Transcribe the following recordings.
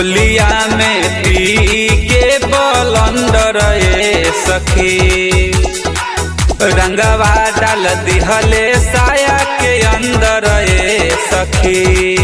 होलिया में पी के बलंदर ए सखी रंगवा डाल दिहले साया के अंदर ए सखी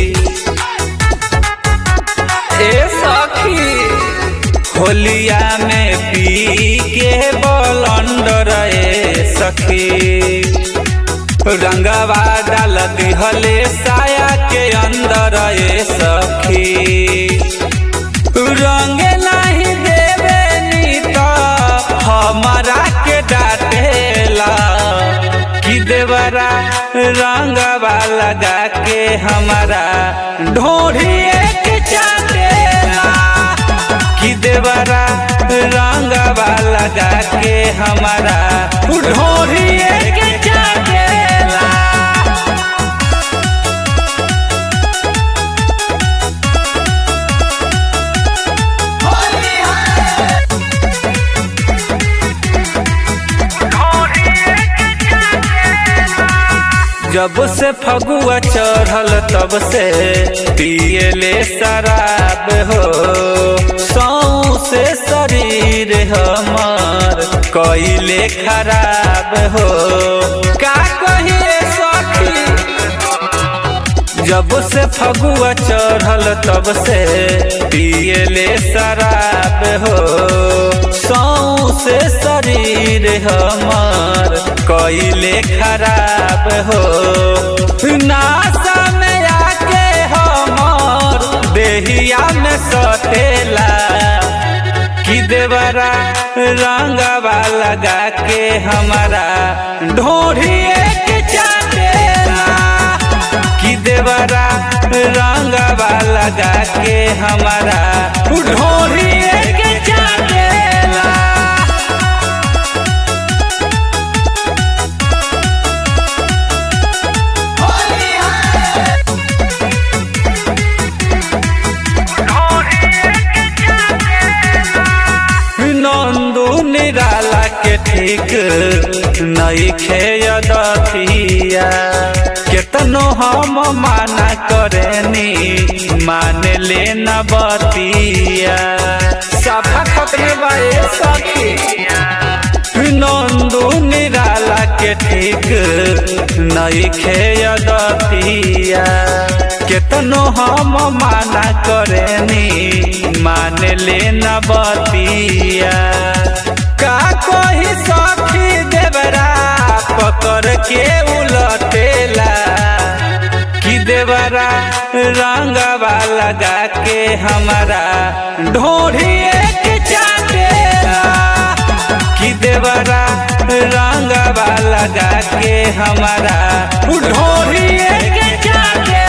ए सखी होलिया में पी के बलंदर ए सखी रंगवा डाल दिहले साया के अंदर ए सखी रंग नहीं देवे नी तो हमारा के डाटेला कि देवरा रंगवा लगा के हमारा ढोढ़िए के चाटेला कि देवरा रंगवा लगा के हमारा ढोढ़िए के चाटेला जब से फगुआ चढ़ल तब से पियले शराब हो सौ से शरीर हमार कइले खराब हो का कहिए सखी जब से फगुआ चढ़ल तब से पियले शराब हो सौ से शरीर हमार कइले खराब हो नासा में आके हमार देहिया में सटेला कि देवरा रंगवा लगा के हमारा ढोढ़िए के चाटेला कि देवरा रंगवा लगा के हमारा ढोढ़िए के चाटेला नंदू निराला के ठीक नई खेयदतिया केतनो हम माना करेनी मान ले न बतिया सफा खतरे बाए सखी नंदू निराला के ठीक नई खेयदतिया केतनो हम माना करेनी मान ले न बतिया का कोई सखी देवरा पकड़ के उलटेला कि देवरा रंगवा लगा के हमारा ढोढ़िए के चाटेला कि देवरा रंगवा लगा के हमारा ढोढ़िए के चाटेला